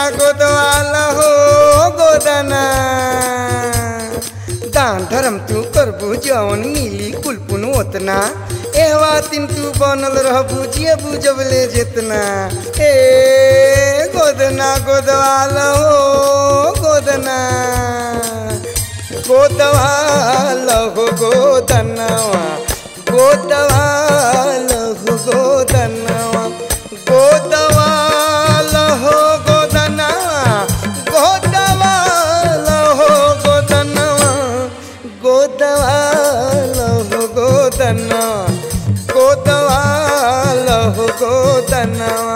गोदवाल हो गोदना दान धर्म तू करबू जवन मिली कुलपुन ओतना एवा दिन तू बनल रहबू जे बुझबले जितना ए गोदना गोदवाल हो गोदना गोदवाल हो गोदनवा गोदवाल हो गोदनवा गोदवाल हो गोदनवा गोदवाल हो गोदनवा गोदवाल हो गोदनवा गोदवाल हो गोदनवा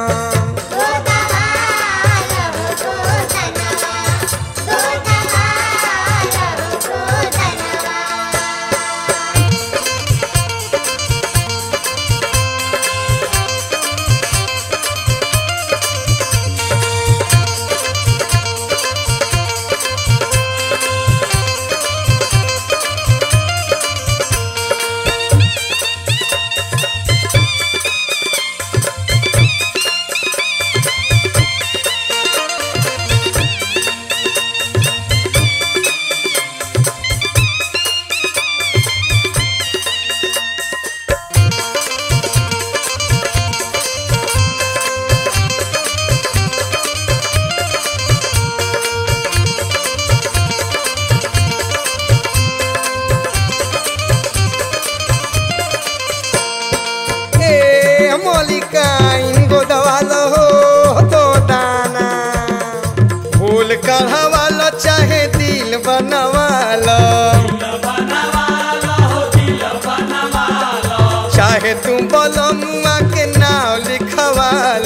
ए मलिकाइन गोदवाल हो तो दाना फूल कढ़वाल चाहे दिल बनवाल चाहे तू बलमुआ के नाव लिखवाल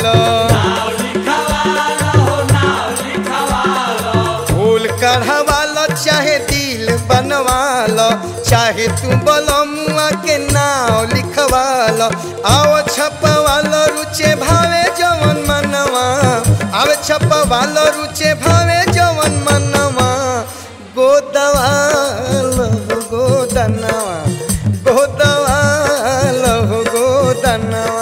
फूल कढ़वाल चाहे दिल बनवाल चाहे तू बलमुआ के नाव लिखवाल आओ छपवाल रुचे भावे जवन मनवा आवे छपवाल रुचे भावे जवन मनवा गोदवाल हो गोदनवा गोदवाल हो गोदनवा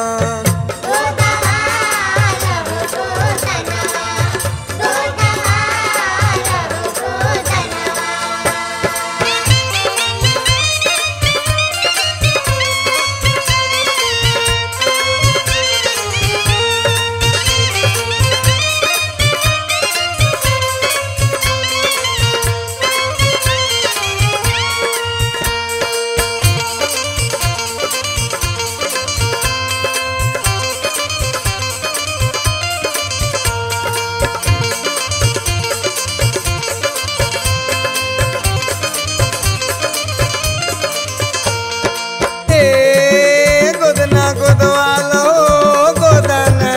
ए गोदना गोदवालो गोदना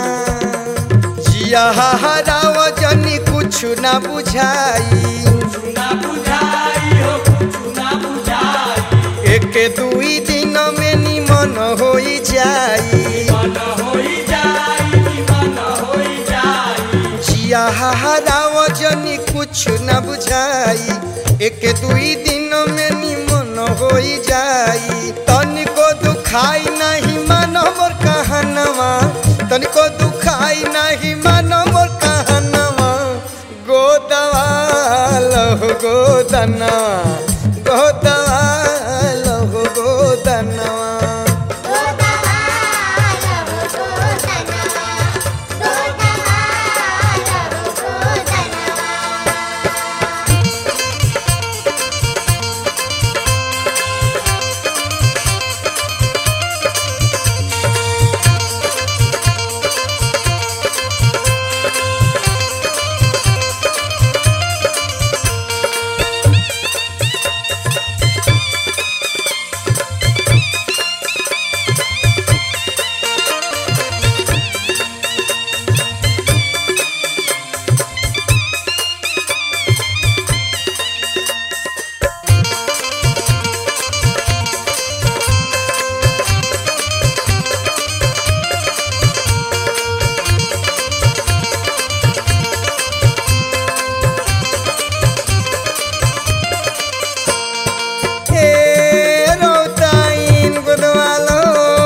जिया हराव जनी कुछ ना बुझाई एक दुई दिन में निमन होई जाई जिया हराव जनी कुछ ना बुझाई एक दुई दिन में निमन होई जाई तनिको दुखाई नहीं मानो मोर कहनवा तनिको दुखाई नहीं मानो मोर कहनवा गोदवाल हो गोदनवा गोदवाल हो गोदनवा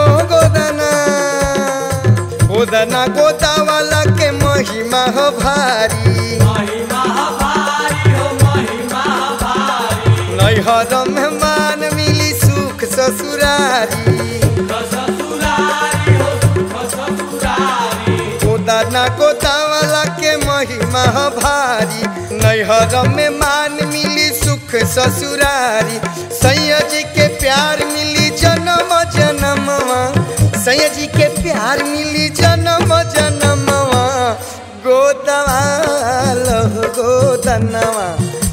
गोदना गोदा वाला के महिमा हो भाई नैहर में मान मिली सुख ससुरारी गोदाना गोदावला के महिमा ह भारी नैहर में मान मिली सुख ससुरारी सैया जी के प्यार मिली जन्म जन्मवा सैया जी के प्यार मिली जन्म जन्मवा गोदवाल गोदनवा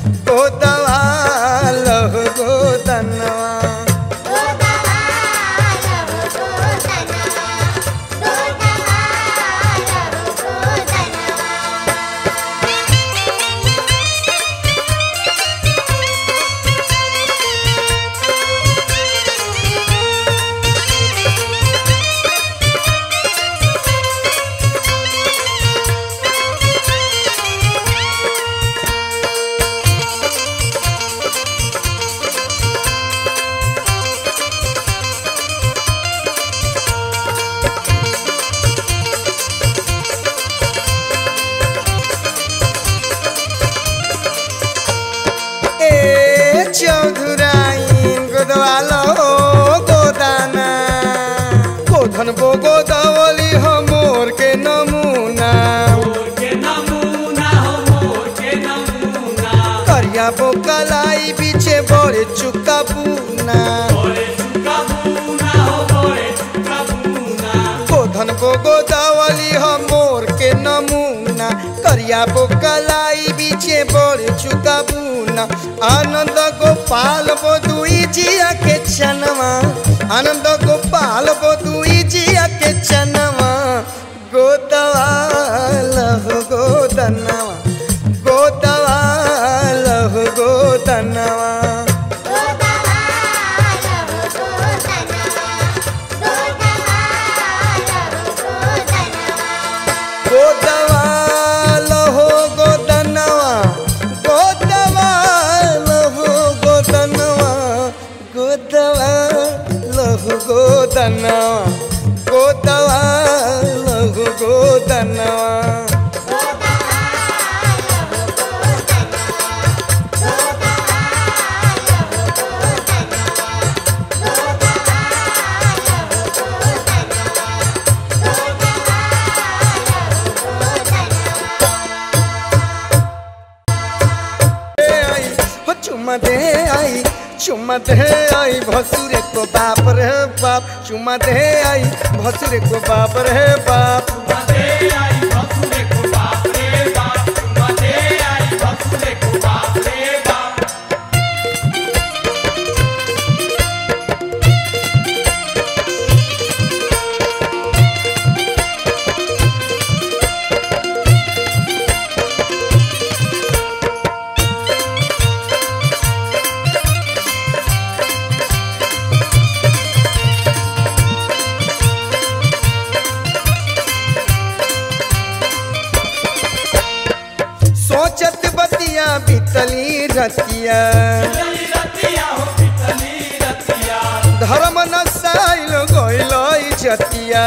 गोदवाल गोदनवा ए चौधुराइन गोदवालो गोदाना गोधन बो गोदावली हो मोर के नमूना करिया बो कलाई पीछे बड़े चुका पूना गोधन बो गोदावली हो मोर के नमूना करिया बो कलाई पीछे बड़े चुका पूना आनंद गोपाल बो दुई जिया के चनवा आनंद गोपाल बो दुई जिया के चनवा गोदवाल हो गोदनवा गोदवाल हो गोदनवा गोदवाल हो गोदनवा गोदवाल हो गोदनवा गोदवाल हो गोदनवा गोदवाल हो गोदनवा दे आई हो चुम्मा दे आई चुम्मा दे आई भसुरे को बाप रे बाप चुम्मा दे आई भसुरे को बाप रे बाप सोचत बतिया बितली रतिया धर्म नसाइल गइल जतिया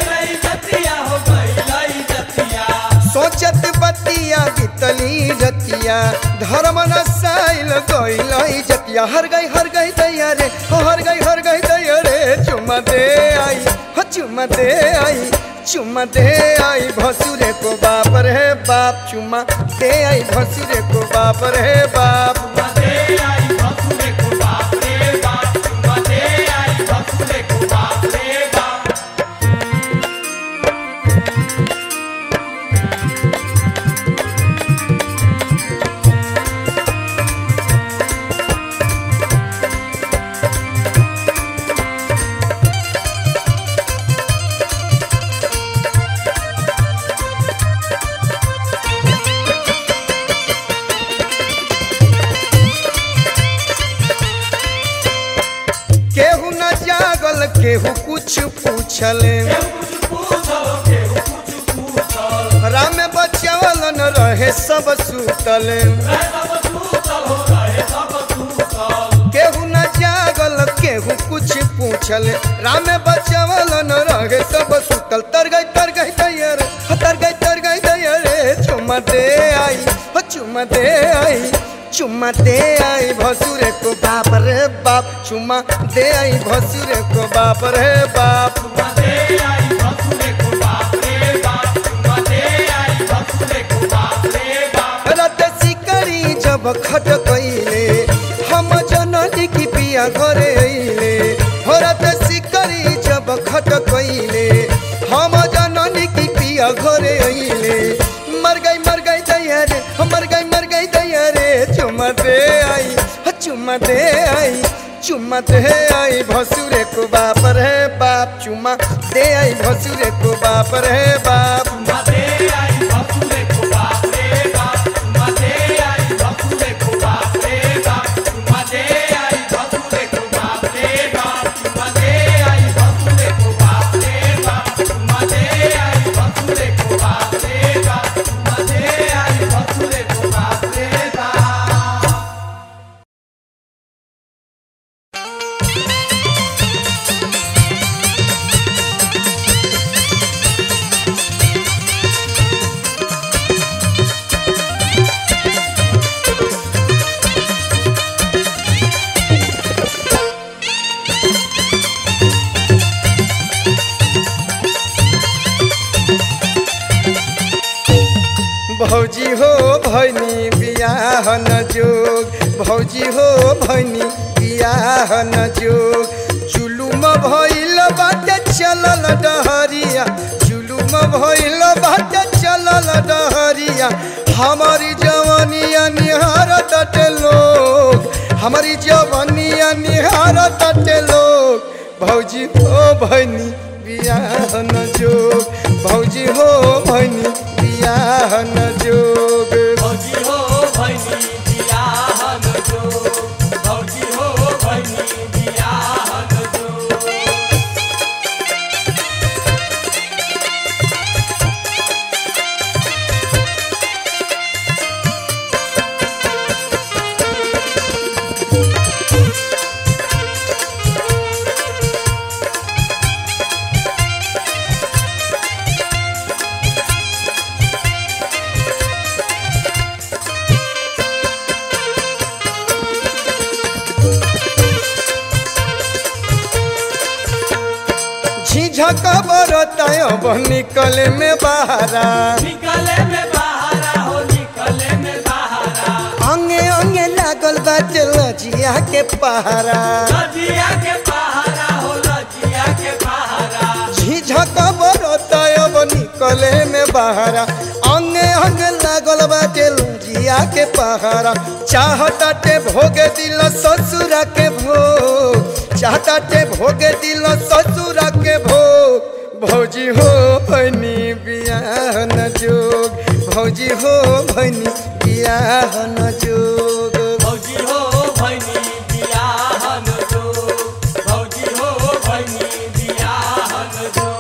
सोचत बतिया बितली रतिया धर्म नसाइल गइल जतिया हर गई हर गई दैया रे हो हर गई हर गई दैया रे चुम्मा दे आई हो चुम्मा दे आई चुम्मा दे आई भसुरे को बाप रे बाप चुम्मा दे आई भसुरे को बाप रे बाप केहू न जागल केहू कुछ पूछले राम बचावल न रहे सब सुतल केहू न जागल केहू कुछ पूछल राम बचावल न रहे सब सुतल तर गई तर गई दैयर तर गई तर गई दैयर चुमा दे आई हो चुमा दे आई चुम्मा दे आई भसुरे को बाप रे बाप चुम्मा दे आई भसुरे को बाप रे बाप रात सिकरी जब खट कइले हम जननी की पिया घरे अइले हो रात सिकरी जब खट कइले हम जननी की पिया घरे अइले मर गई मर गई दैया रे हो मर गई मर गई दैया रे चुम्मा दे आई हो चुम्मा दे आई चुम्मा दे आई भसुरे को बाप रे बाप चुम्मा दे आई भसुरे को बाप रे बाप भौजी हो भैनी बियाह न जोग भौजी हो भैनी बियाह न जोग जुलुम भइल बाटे चलल डहरिया जुलुम भइल बाटे चलल डहरिया हमारी जवानिया निहार तटे लोग हमारी जवानिया निहार तटे लोग भौजी हो भैनी बियाह न जोग भौजी हो भैनी बियाह न जोग भौजी हो भैनी बियाह न जो भौजी हो भैनी बियाह न जो झिझक बरताय अब निकले में बहारा निकले में बहारा हो निकले में बहारा अंगे अंगे लागल बाटे लजिया के पहारा लजिया के बहारा हो लजिया के बहारा झिझक बरताय अब निकले में बहारा अंगे अंगे लागल बाटे लजिया के पहारा चाहताटे भोगे दिल ससुरा के भोग चाहताटे भोगे दिल ससुरा के भोग भौजी हो भैनी बियाह न जोग भौजी हो भैनी बियाह न जोग भौजी हो भैनी बियाह न जो भौजी हो भैनी बियाह न जो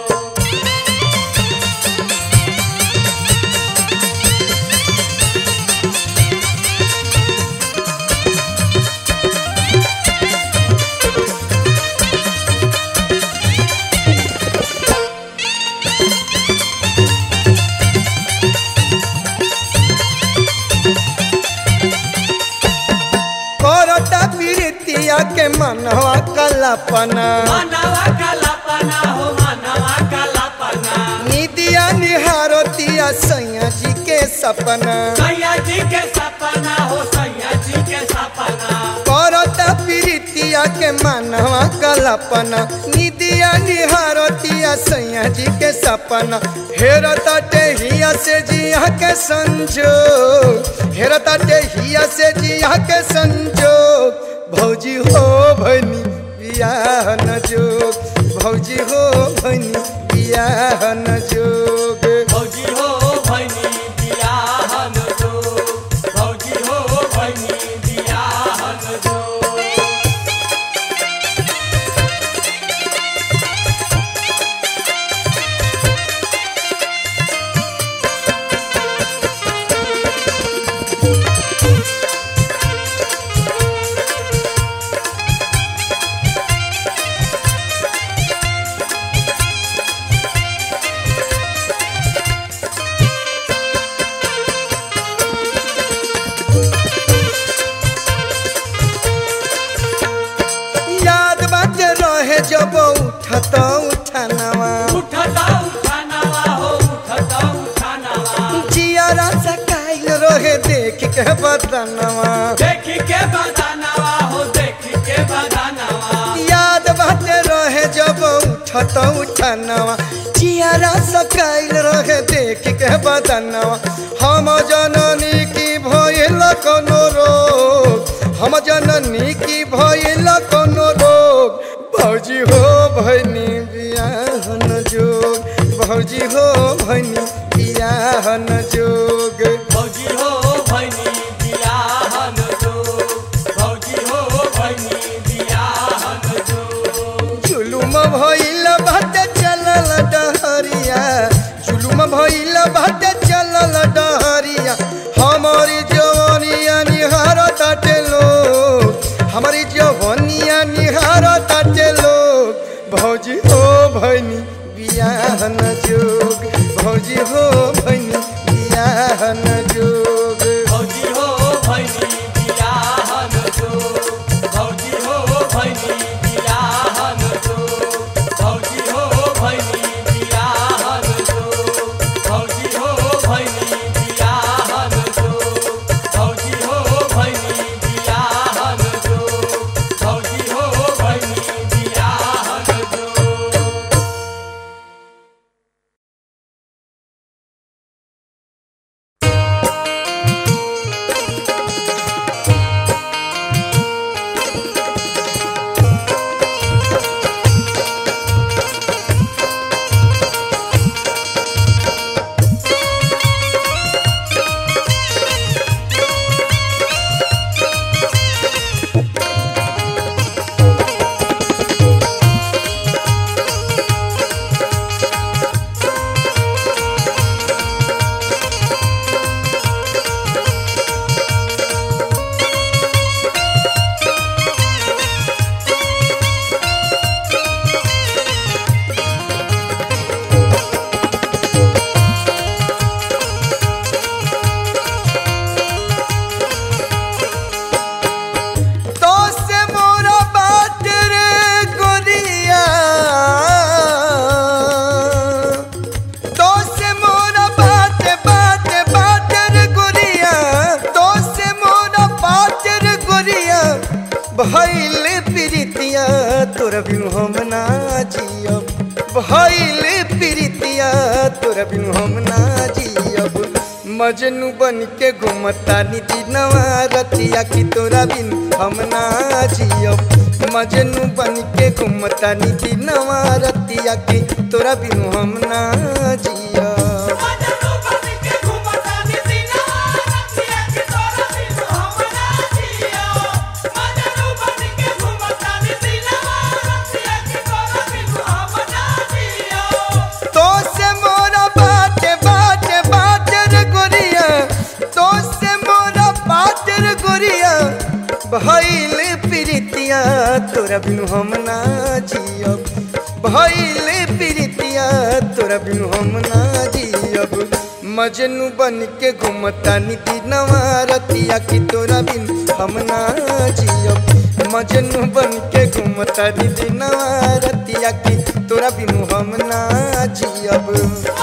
करता प्रीतिया के मनवा कलापना मनवा कलापना हो मनवा कलापना निदिया निहारतिया सैया जी के सपना सैया जी के सपना हो सैया जी के सपना करता प्रीतिया के मनवा कलापना निदिया निहारतिया सैया जी के सपना हेरता हिया से जिया के संजोग हेरता हिया से जिया के संजोग भौजी हो भनी बियाह न जोग भौजी हो भनी बियाह न जोग भौजी हो भैनी बियाह न जो भौजी हो भैनी बियाह न जो रहे जब उठत उठानवा उठता उठानवा हो उठता उठानवा जियारा सकाइल रहे देख के बदनवा देखी के बदानवा हो देखी के बदानवा याद बाटे रहे जब उठत उठानवा जियारा सकाइल रहे देख के बदनवा हम जननी की भइल कोनो रोग हम जननी की भइल कोनो रोग भौजी हो भैनी बियाहन जोग भौजी हो भैनी बियाहन जोग भौजी हो भैनी बियाहन जो भौजी हो भैनी बियाहन जो जुलुम भइल बाटे चलल डहरिया जुलुम भइल बाटे चलल डहरिया हमारी जवानिया निहार ताटे लोग हमारी जवानिया निहार ताटे लोग भौजी हो भैनी बियाहन जोग भौजी हो भैनी बियाहन जोग भौजी हो भैनी बियाहन जो भौजी हो भैनी बियाहन जो भौजी हो भैनी बियाहन जो भौजी हो भैनी बियाहन जो भौजी हो भैनी बियाहन जो भौजी हो भैनी बियाहन जो तो से मोरा बात रे गोरिया तो से मोरा बात बात बात रे गोरिया तो से मोरा बात रे गोरिया भइल प्रीतिया तोर बिनु हम ना जियब भइल प्रीतिया तोर बिनु हम ना जियब मजनू बन के घूमता निधि नवा रतिया की तोरा बिन हम ना जियब मजनू बन के घूमता निधि नवा रतिया की तोरा बिन हम ना जियब तो से मोरा बाटे बाटे बाटे रे गोरिया तो से मोरा बाटे रे गोरिया भइल प्रीतिया तोरा बिनु हम ना जियब भइल प्रीतिया तोरा बिनु हम ना जियब मजनू बन के घूमता निधि नवा रतिया की तोरा बिन हम ना जियब मजनू बन के घूमता निधि नवा रतिया की तोरा बिनु हम ना जियब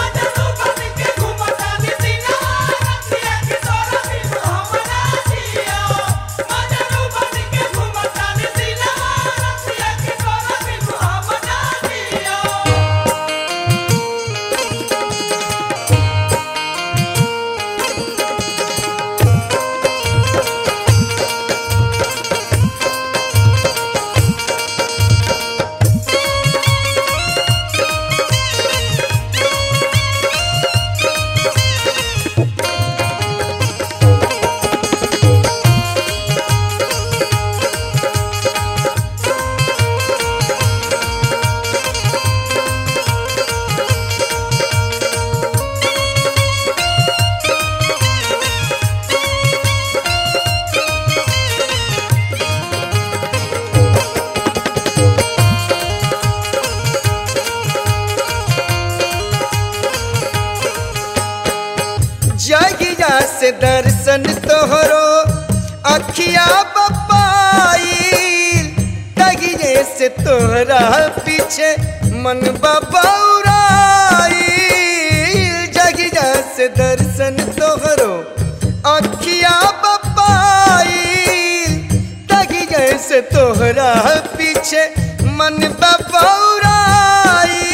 जगिया से दर्शन तोहरो अखिया बपाई तगिए से तोहरा पीछे मन बबौराई जगिया से दर्शन तोहरो अखिया बपाई तगिया से तोहरा पीछे मन बबौराई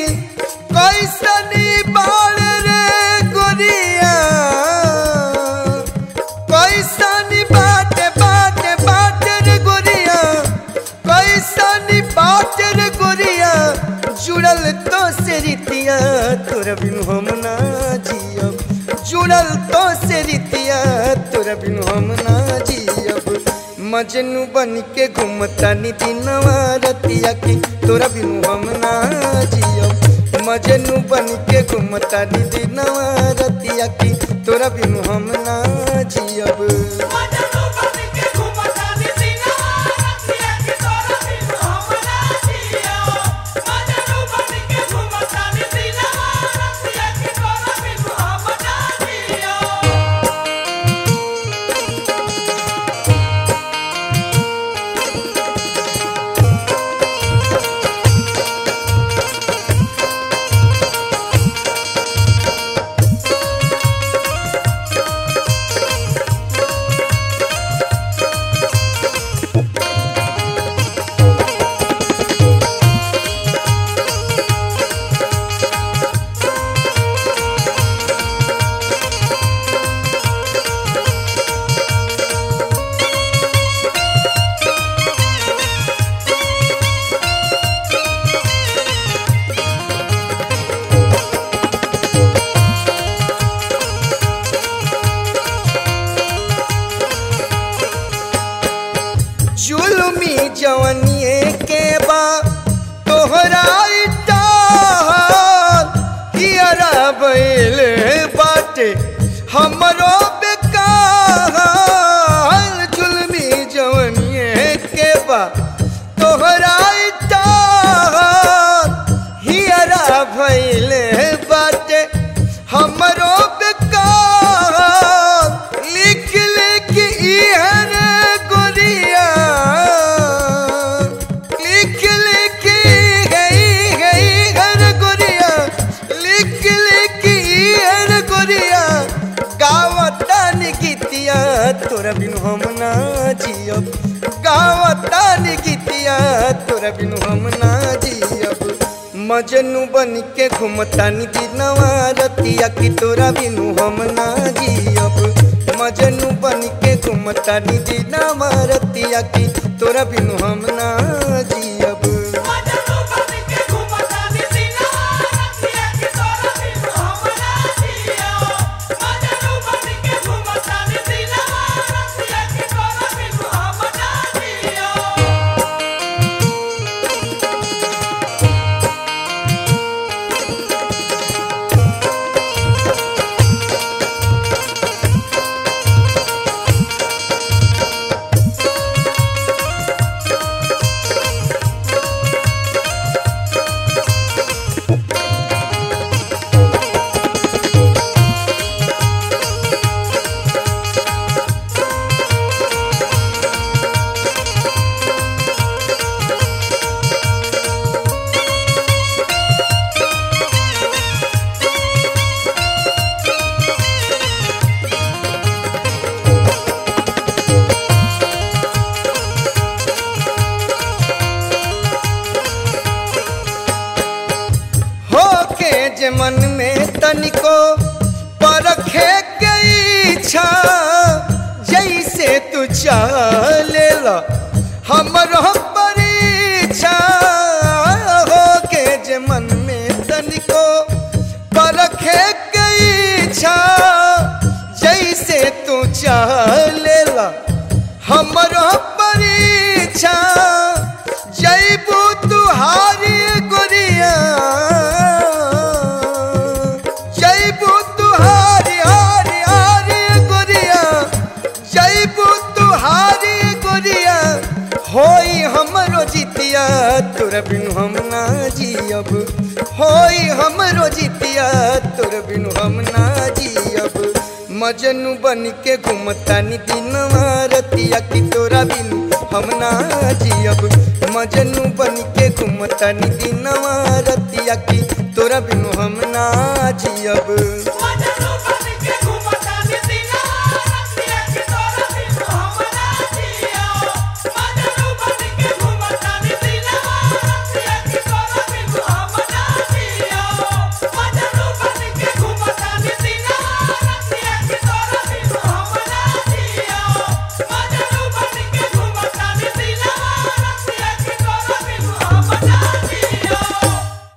कैसनी बाल रे गोरिया कैसनी बाट बाट बाट रे गोरिया कैसनी बाट रे गोरिया जुड़ल तो से रितिया तोरा बिनु हम ना जियब जुड़ल तो से रितिया तोरा बिनु हम ना जियब मजनू बन के घूमता निदिनवा रतिया की तोरा बिनु हम ना जियब मजनू बन के घूमता निदिनवा रतिया की तोरा बिनु हम ना जियब मजनू बन के घूमता निसिना रतिया की तोरा बिनु हम ना जियो मजनू बन के घूमता निसिना रतिया की तोरा बिनु हम ना जियो जुलमी जवनिए के बा तोहरा इटाल कियरा बैल बाटे हमरो बेकार जुलमी जवनिए के बा तोहरा इटाल हियरा भैल बाटे हमरो बेकार लिख लिख इहर गोरिया लिख लिख गई गई हर गोरिया लिख लिख इहर गोरिया गावतान गीतिया तोरा बिनु हम ना जियब गावतान गीतिया तोरा बिनु हम ना जियब मजनू बन के घूमता निधि नवा रतिया की तोरा बिनु हम ना जियब मजनू बन के घूमता निधि नवा रतिया की तोरा बिनु हम ना जियब मजनू बन के घूमता निसिना रतिया की तोरा बिनु हम ना जियो मजनू बन के घूमता निसिना रतिया की तोरा बिनु हम ना जियो होके जे मन में तनिको परखे के इच्छा जैसे तू चले ला हमरो परीक्षा होके जे मन में तनिको परखे के इच्छा जैसे तू चले ला हमरो परीक्षा जैबू तुहारी गोरिया जैबू तुहारी हारी हारी गोरिया जैबू तुहारी गोरिया होई हमरो जितिया तोर बिनु हम ना जियब होई हमरो जितिया तोर बिनु हम ना जियब मजनू बन के घूमतानी दिनवा रतिया की तोरा बिनु हम ना जियब मजनू बन के घूमतानी दिनवा रतिया की तोरा बिनु हम ना जियब मजनू बन के घूमतानी दिनवा रतिया की तोरा बिनु हम ना जियो मजनू बन के घूमतानी दिनवा रतिया की तोरा बिनु हम ना जियो मजनू बन के घूमतानी दिनवा रतिया की तोरा बिनु हम ना जियो मजनू बन के घूमतानी दिनवा रतिया की तोरा बिनु हम ना जियो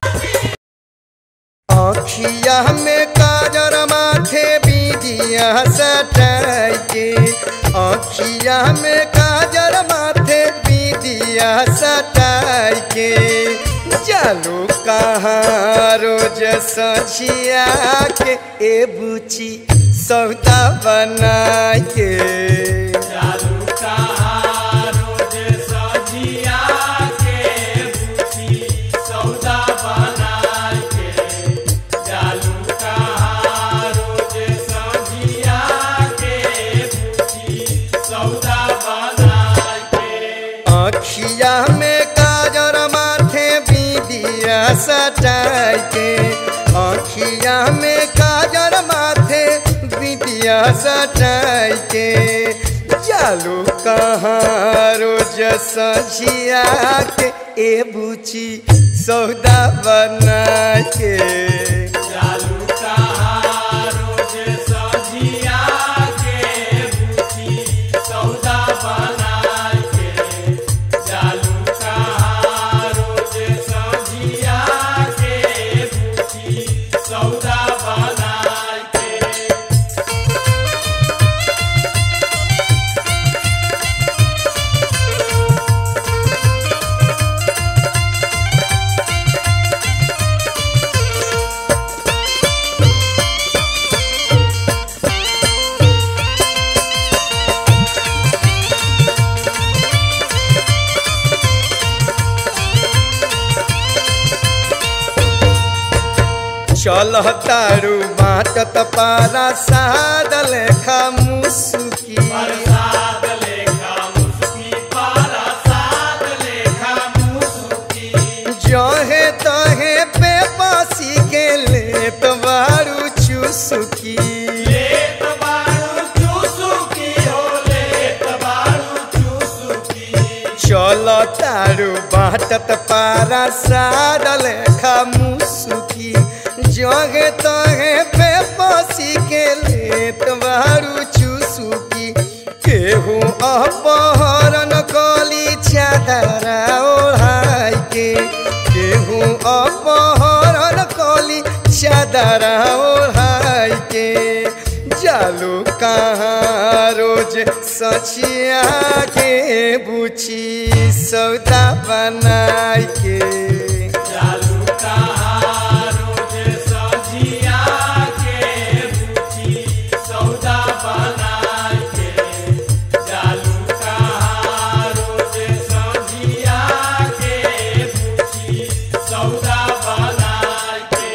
आँखिया में काजर माथे बीदिया सटाई के आँखिया में काजर माथे बीदिया सटाई के चलो कहाँ रोज सझिया के ए बुची सौदा बना के चालू कहाँ रोज सजिया के बुची सौदा बना के चालू कहाँ रोज सजिया के बुची सौदा बना के आँखिया में काजर माथे बीदिया सटाई के आँखिया में काजर माथे बीदिया सटाई के चालू कहाँ रोज सझिया के ए बुची सौदा बना के चालू कहाँ रोज सजिया के बुची सौदा बना के चालू कहाँ रोज सजिया के बुची सौदा बना के चल तारू बाटत पारा सादल खा मुसुकी प्रसाद लेखा मुस्की प्रसाद लेखा मुस्की जहे तहे पे पासी के लेत बारू चुसुकी लेत बारू चूसुकी हो लेत बारू चूसुकी चल तारू बाटत पारा सादल खा मुसुकी जहे तहे पे पासी के लेत बारू चुसुकी केहू अपहरण कली चादरा ओढ़ाई के केहू अपहरण कली चादरा ओढ़ाई के जालू कहाँ रोज सचिया के बुची सौदा बनाई के चालू कहाँ रोज सजिया के बुची सौदा बना के चालू कहाँ रोज सजिया के बुची सौदा बना के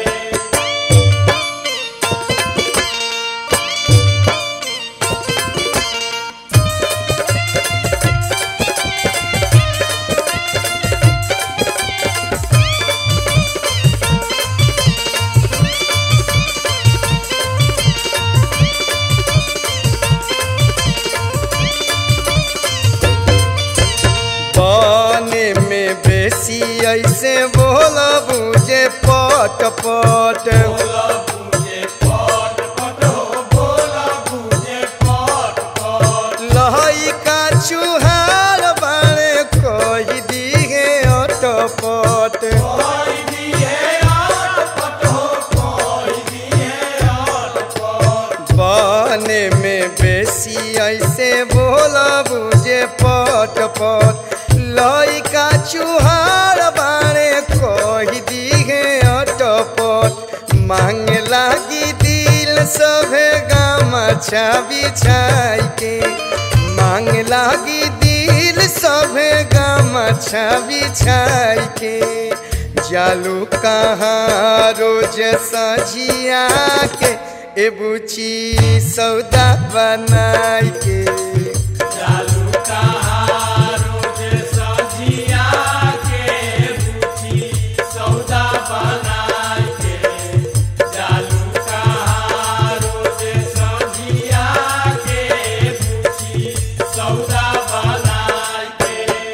बने में बेसी ऐसे बोल बुझे पट पट बोला बुझे पट पट हो बोला बुझे पट पट लहई का चुहार बाड़े कही दिहे अटपट कोई दिए आट पट हो कोई दिए आट पट बने में बेसी ऐसे बोल बुझे पट पट लइका चुहार बाड़े कही दिहे अटपट मांगे लागी दिल सभे गामछा बिछाई के मांग लागी दिल सभे गामछा बिछाई के जालू कहाँ रोज सजिया के ए बुची सौदा बनाई के जालू कहाँ रोज सजिया के बुची सौदा बनाई के जालू कहाँ रोज सजिया के बुची सौदा बनाई के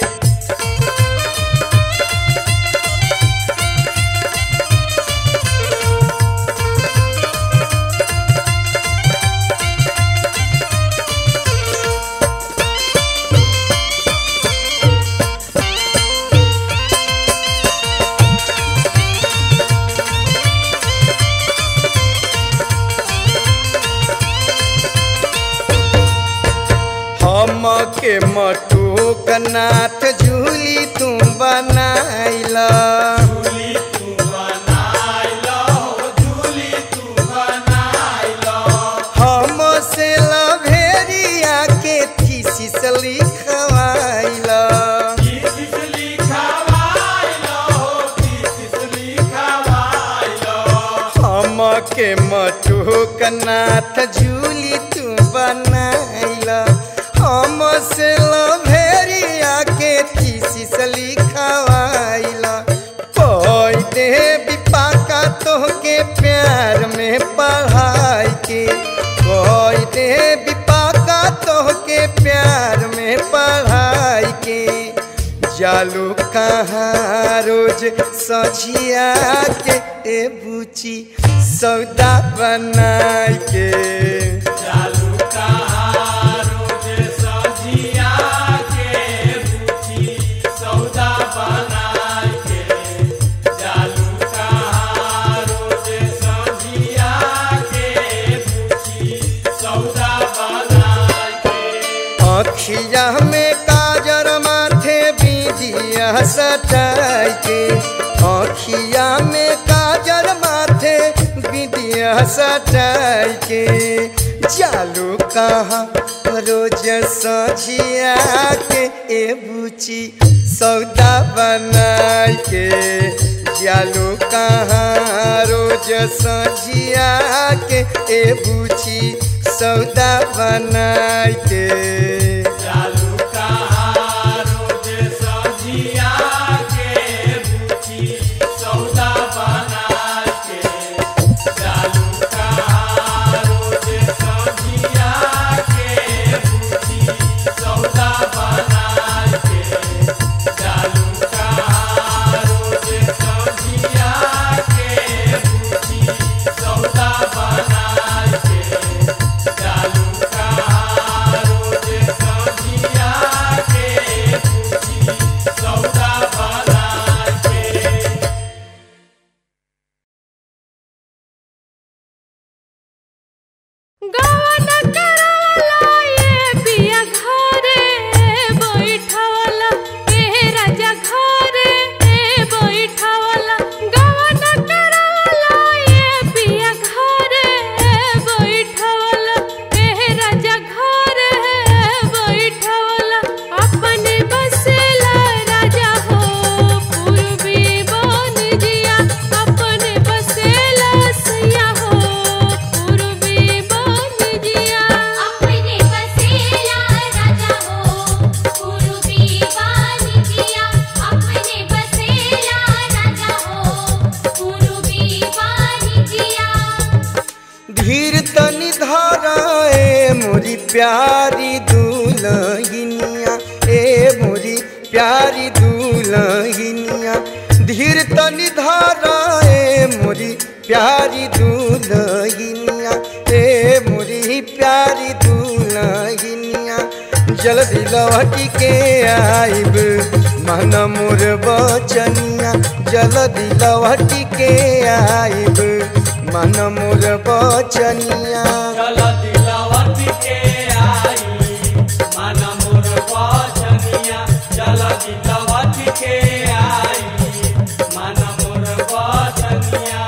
हम के मटू कनाथ झूली तू बनाइला झूली तू बनाई लो झूली तू बनाई लो हम से लभेरिया के थीसिस लिखवाइला किस लिखवाई लो किस लिखवाई लो हम के मटू कनाथ झूली तू बनाइला हम से लभेरिया के थीसिस लिखवाइला कोई दे बिपाका तोहके प्यार में पढ़ाई के कोई दे बिपाका तोहके प्यार में पढ़ाई के जालू कहाँ रोज सझिया के ए बुची सौदा बनाई के जालू कहाँ रोज सजिया के बुची सौदा बनाई के जालू कहाँ रोज सजिया के बुची सौदा बनाई के अखिया में काजर माथे बिंदिया सटाई के अखिया में काजर माथे बिंदिया सटाई के जालू कहाँ रोज सझिया के ए बुची सौदा बनाई के जालू कहाँ रोज सझिया के ए बुची सौदा बनाई के जालू कहाँ रोज सजिया के बुची सौदा बनाई के जालू कहाँ रोज सजिया के बुची सौदा बनाई के जालू कहाँ रोज सजिया के बुची सौदा बनाई के जालू कहाँ रोज सजिया के बुची सौदा बनाई के गावन करवला ये पिया घरे बैठवला ए राजा घरे बैठवला गावन करवला ये पिया घरे बैठवला ए राजा घरे बैठवला अपने बसेला राजा हो पूर्वी बन जिया अपने बसेला सैया हो पूर्वी बन जिया अपने बसेला राजा हो पूर्वी वाणिज्या अपने बसेला राजा हो पूर्वी वाणिज्या धीर तनि धराए मोरी प्यारी दुलहिनिया ए मोरी प्यारी दुलहिनिया धीर तनि धराए मोरी प्यारी दुलहिनिया ए मोरी प्यारी दुलहिनिया जल्दी लौटी के आइब मन मोर बचनिया जल्दी लौटी के आइब मन मोर बचनिया चल दिलवत के आई मन मोर बचनिया चल दिलवत के आई मन मोर बचनिया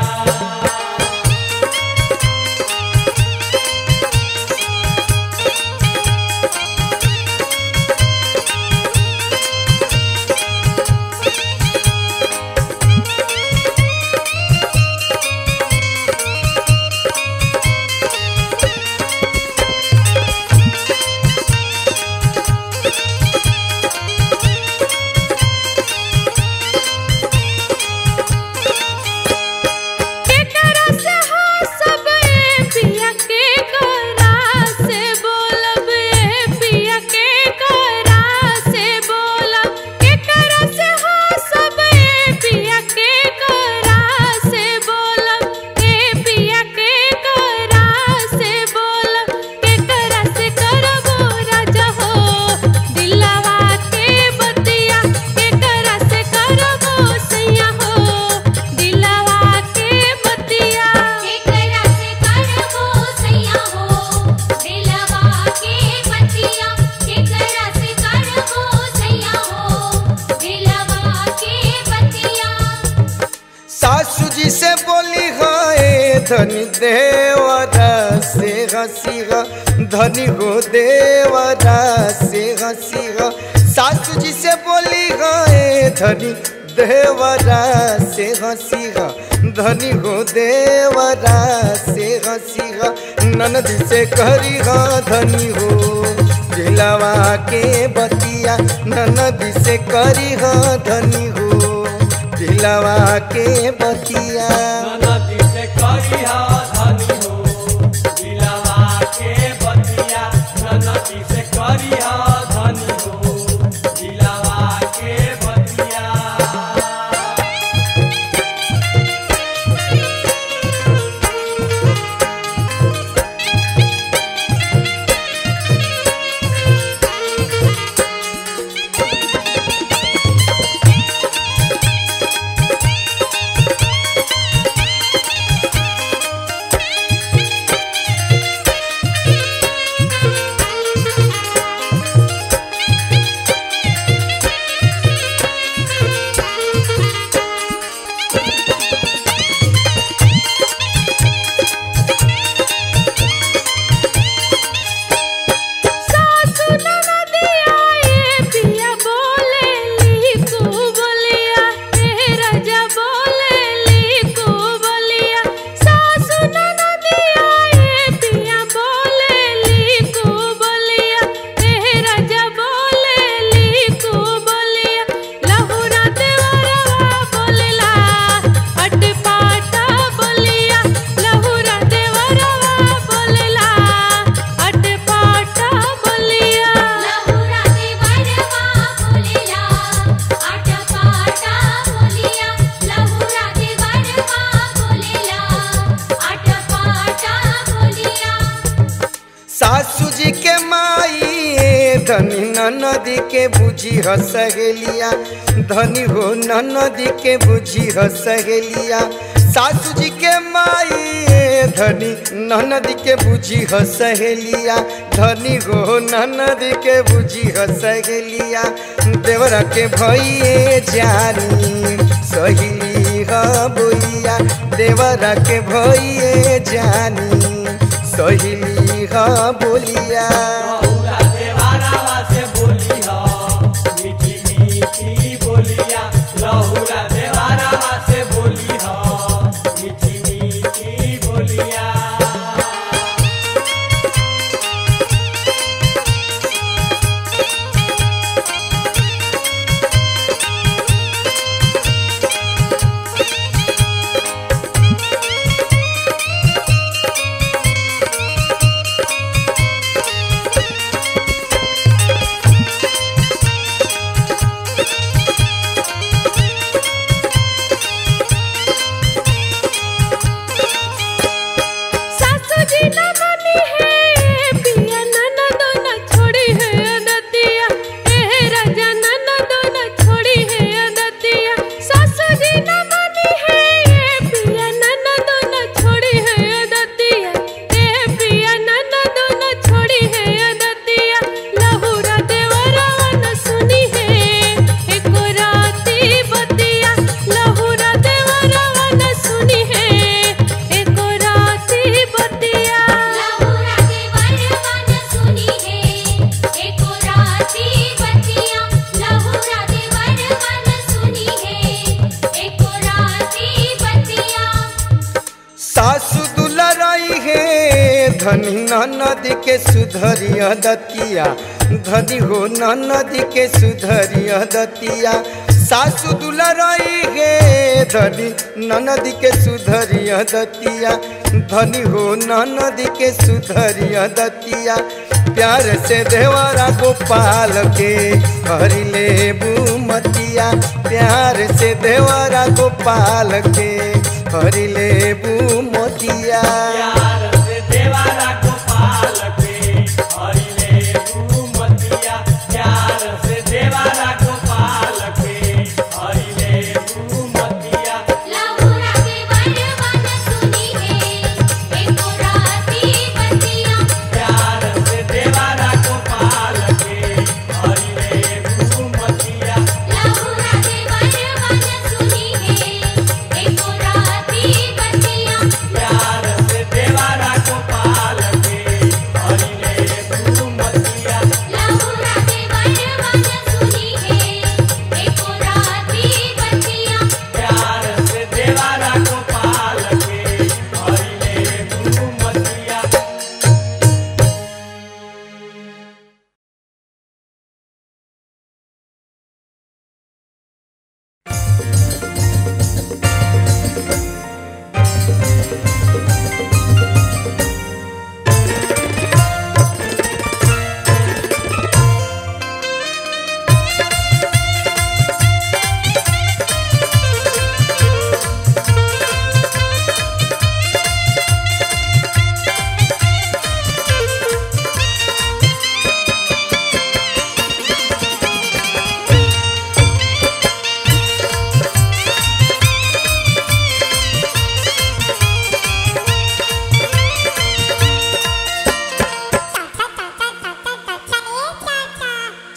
धनी देवरा से हसी धनी हो देवरा से हसी सासू जी से बोली गए धनी देवरा से हसी धनी हो देवरा से हसी ननद से करी धनी हो दिलवा के बतिया ननद से करी धनी हो दिलवा के बतिया नदी से करिया धनी हो दिलवा के बतिया नदी से करिया धनी हो दिलवा के बतिया सासु ननदिया ए पिया बोले ली को बोलिया ए राजा बोले ली को बोलिया सासु ननदिया ए पिया बोले ली को बोलिया ए राजा बोले ली को बोलिया लहुरा देवरवा बोलला अट पाटा बोलिया लहुरा देवरवा बोलला अट पाटा बोलिया लहुरा दे बड़वा बोलिया आट पाटा बोलिया लहुरा दे बड़वा बोलिया आट पाटा बोलिया सासू जी के माई धनी ननदी के बुझी हसहेलिया धनी हो ननदी के बुझी हसहेलिया सासू जी के माई धनी ननदी के बुझी हसहेलिया धनी हो ननदी के बुझी हसहेलिया देवरा के भइए जानी सहेली ह बोलिया देवरा के भइए जानी सहेली ह बोलिया लहुरा देवारावा से बोली हो मीठी मीठी बोलिया लहुरा देवारावा से बोली हो मीठी मीठी बोलिया सासू जी न मनी है पिया ननद न छोड़ी है अदतिया ए राजा ननद न छोड़ी है अदतिया सासू जी न मनी है पिया ननद न छोड़ी है अदतिया ए पिया ननद न छोड़ी है अदतिया लहुरा देवरवा न सुनी है एको राती बतिया लहुरा देवरवा न सुनी है एको राती बतिया लहुरा दे बड़वा न सुनी है एको राती बतिया लहुरा दे बड़वा न सुनी है एको राती बतिया सासु दुलराई है धनी ननदी के सुधरिया दतिया धनी हो ननदी के सुधरिया दतिया सासु दुलराई है धनी ननदी के सुधरिया दतिया धनी हो ननदी के सुधरिया दतिया प्यार से देवरा गोपाल के हरि ले बुमतिया प्यार से देवरा गोपाल के हरि ले बुमतिया प्यार से देवारा गोपाल के हरिले मतिया प्यार से देवारा गोपाल के हरिले मतिया लहुरा दे बड़वा न सुनी है एको राती बतिया प्यार से देवारा गोपाल के हरिले मतिया लहुरा दे बड़वा न सुनी है एको राती बतिया प्यार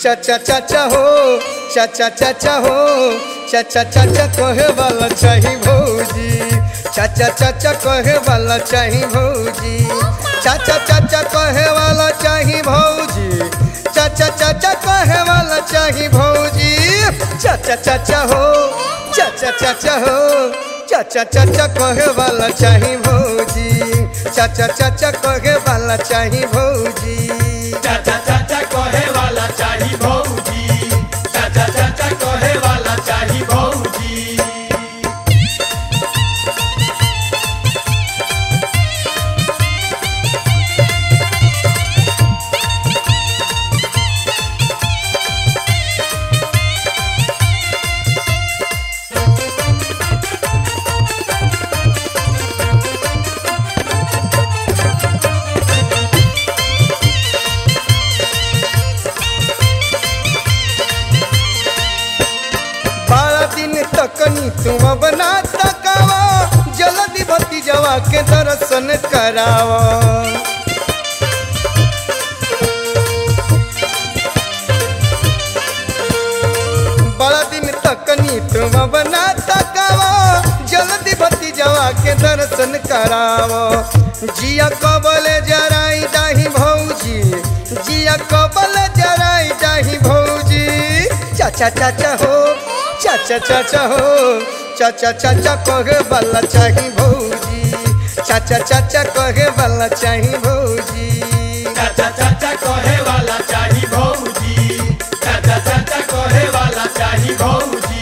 चाचा चाचा हो चाचा चाचा हो चाचा चाचा कहे वाला चाही भौजी चाचा चाचा कहे वाला चाही भौजी चाचा चाचा कहे वाला चाही भौजी चाचा चाचा कहे वाला चाही भौजी चाचा चाचा हो चाचा चाचा हो चाचा चाचा कहे वाला चाही भौजी चाचा चाचा कहे वाला चाही भौजी चाचा चाचा कहे वाला चाही भौजी चाचा चाचा कहे वाला चाही भौजी बारह दिन तकनी तुम बना तकावा जल्दी भती जवा के दर्शन करावा बड़ा दिन तकनी तुम बना तकावा जल्दी भती जवा के दर्शन करावा जिया कबले जराई दाही भौजी जिया कबले जराई दाही भौजी चाचा चाचा हो चाचा चाचा हो चाचा चाचा कहे वाला चाही भौजी चाचा चाचा कहे वाला चाही भौजी चाचा चाचा कहे वाला चाही भौजी चाचा चाचा कहे वाला चाही भौजी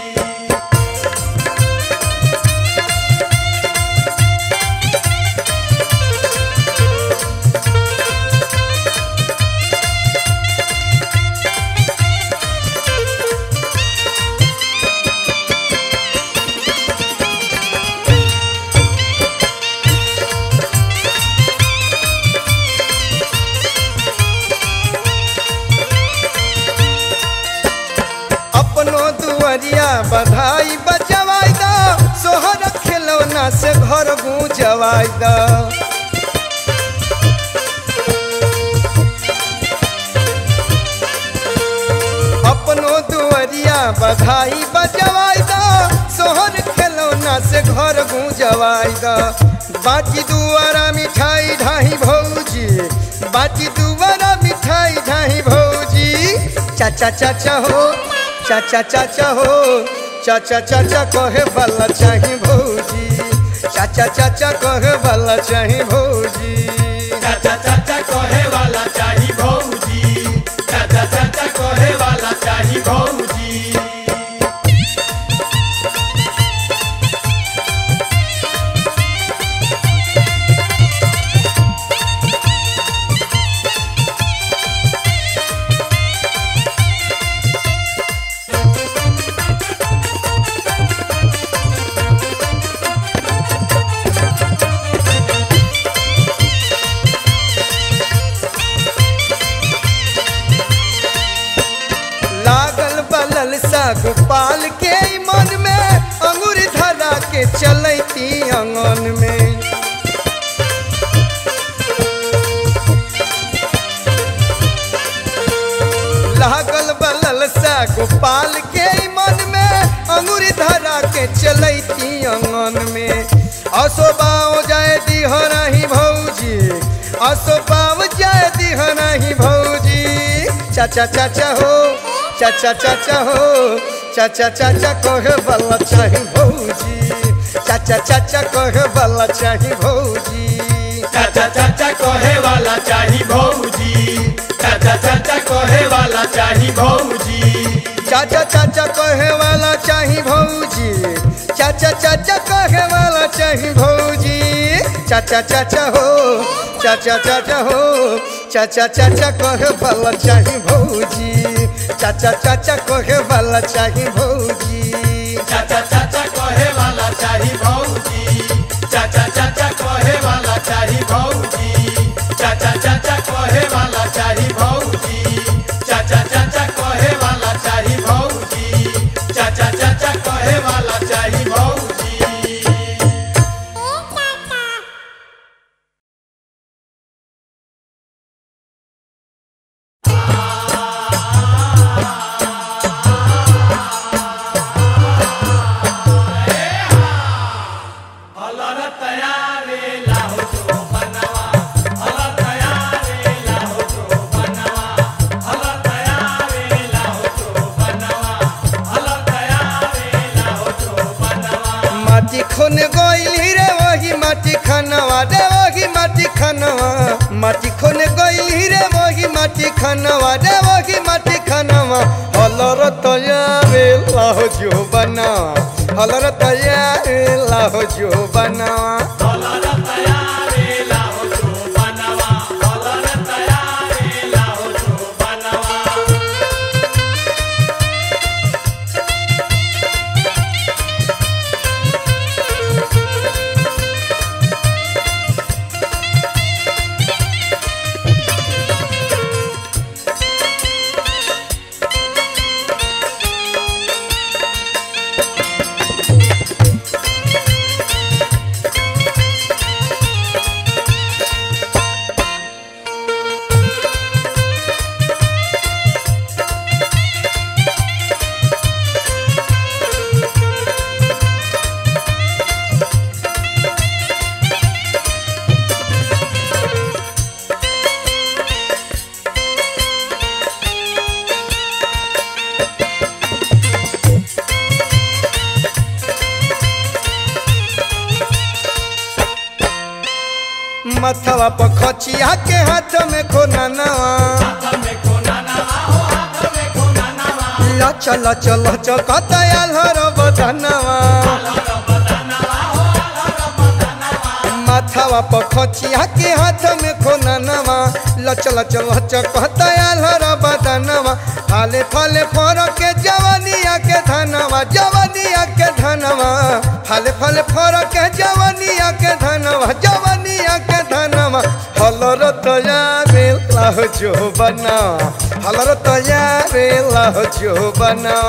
अपनो दुआरिया बधाई बजवाई दा सोहर खिलौना से घर गूंजवाई दा अपनो दुआरिया बधाई बजवाई दा सोहर खिलौना से घर गूंजवाई दा बाकी दुआरा मिठाई ढाई भौजी बाकी दुआरा मिठाई ढाई भौजी चाचा चाचा हो चाचा चाचा हो चाचा चाचा कहे वाला चाही भौजी चाचा चाचा कहे वाला चाही भौजी चाचा चाचा कहे वाला चाही भौजी चाचा चाचा कहे वाला चाही भौजी लागल बलल सा गोपाल के ई मन में अंगूर धरा के चलती अंगन में लागल बलल सा गोपाल के ई मन में अंगूर धरा के चलती अंगन में असो बाओ जाए दिहराही भौजी असो बाओ जाए दिहराही भौजी चाचा चाचा हो चाचा चाचा हो चाचा चाचा कहे वाला चाही भौजी चाचा चाचा कहे वाला चाही भौजी चाचा चाचा कहे वाला चाही भौजी चाचा चाचा कहे वाला चाही भौजी चाचा चाचा कहे वाला चाही भौजी चाचा चाचा कहे वाला चाही भौजी चाचा चाचा हो चाचा चाचा हो चाचा चाचा कहे वाला चाही भौजी चाचा चाचा कहे वाला चाही भौजी चाचा चाचा कहे वाला चाही भौजी चाचा चाचा कहे वाला चाही भौजी चाचा चाचा कहे वाला चाही भौजी चाचा चाचा कहे वाला चाही भौजी चाचा चाचा कहे वाला चाही भौजी ओ पापा खनवा माटी खोने गई रे वही माटी खनवा रे वही माटी खनवा हलर तयारे लाहो जो बनावा हलर तयारे लाहो जो बनावा मथवा पर खचिया के हाथ में खोना नवा लच लच लच कतयाल हर बदनवा माथावा पर खचिया के हाथ में खोना नवा लच लच लच कतयाल हर बदनवा फाले फाले फर के जवानिया के धनवा जवानिया के धनवा फाले फाले फर के जवानिया के धनवा जवानिया के धनवा हलर तयारे लाह जो बना हलर तयारे लाह जो बना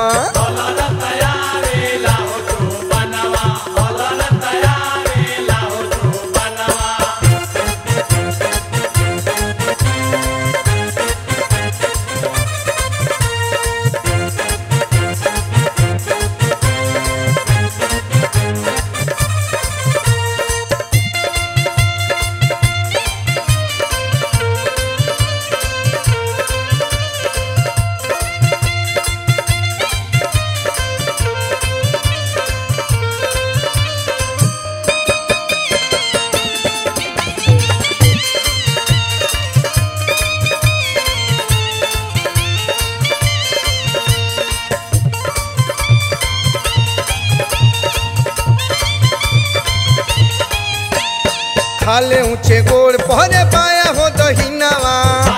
खाले ऊंचे गोड़ पहरे पाया हो दहिनावा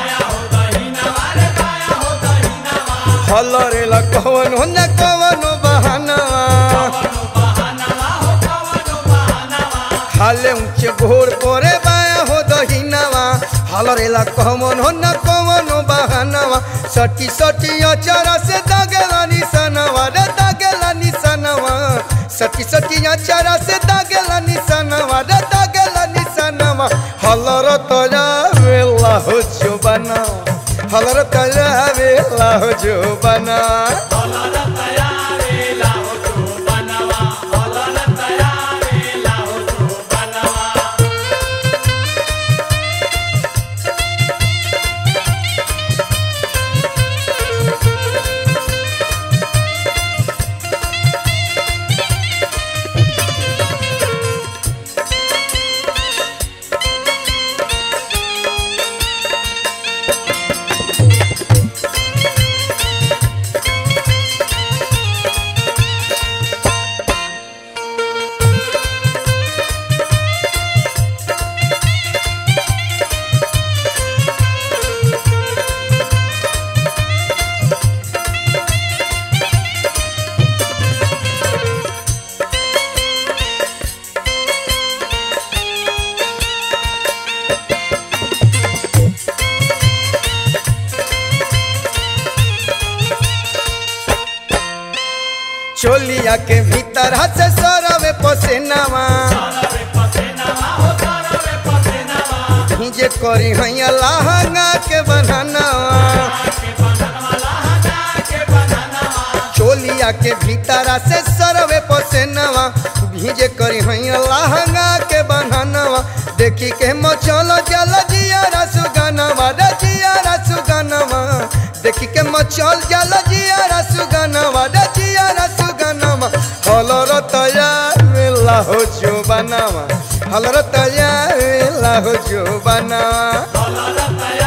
हलरे ला कवन हो न कवन बहानावा खाले ऊंचे गोड़ पहरे पाया हो दहिनावा हलरे ला कवन हो न कवन बहानावा सटी सटी अचारा से दागेला निशानवा रे दागेला निशानवा सटी सटी अचारा से दागेला निशानवा रे दागेला निशानवा हलर तया वेला हो जो बना हलर तया वेला हो जो बना चोलिया के भीतर से सरवे पसेनावा जे करी हैया लहंगा के बनानावा चोलिया के भीतर से सरवे पसेनावा भीजे करी हैया लहंगा के बनानावा देखी के मचल जल जिया सुगनवा रे जिया सुगनवा देखी के मचल जल जिया सुगनवा रे जिया सुगनवा हलर तया मिला हो जो बनावा हलर तया मिला हो जो बनावा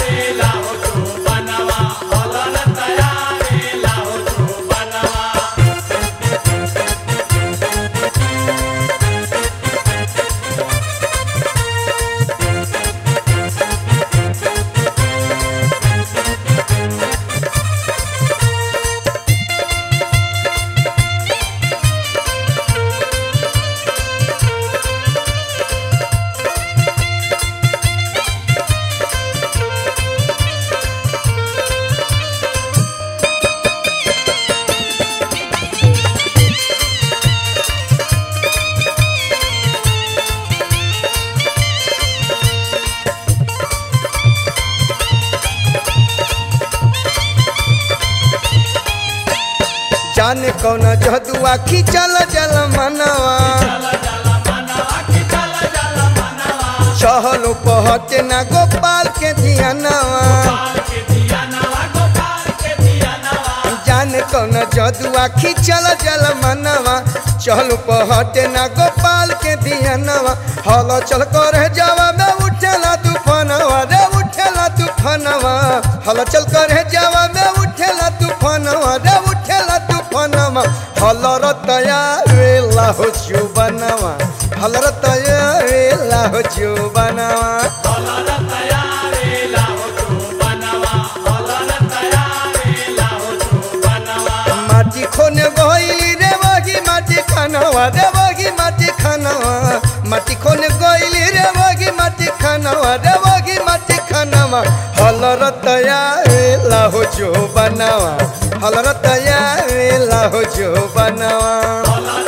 जाने कौन जदुआ खिंचल जल मनवा चहलो पहटे ना गोपाल के धियानवा जाने कौन जदुआ खिंचल जल मनवा चहलो पहटे ना गोपाल के धियानवा हल चल कर जावा में उठेला तूफानवा रे उठेला तूफानवा हल चल कर जावा में उठेला तूफानवा रे उठेला तूफानवा हल रतया वेला हो चुबनवा हल रतया वेला हो चुबनवा माटी खोने गइली रे बगी माटी खानवा रे बगी माटी खानवा माटी खोने गइली रे बगी माटी खानवा रे बगी माटी खानवा हल रतया वेला हो जो बनावा हल रतया वेला हो जो बनावा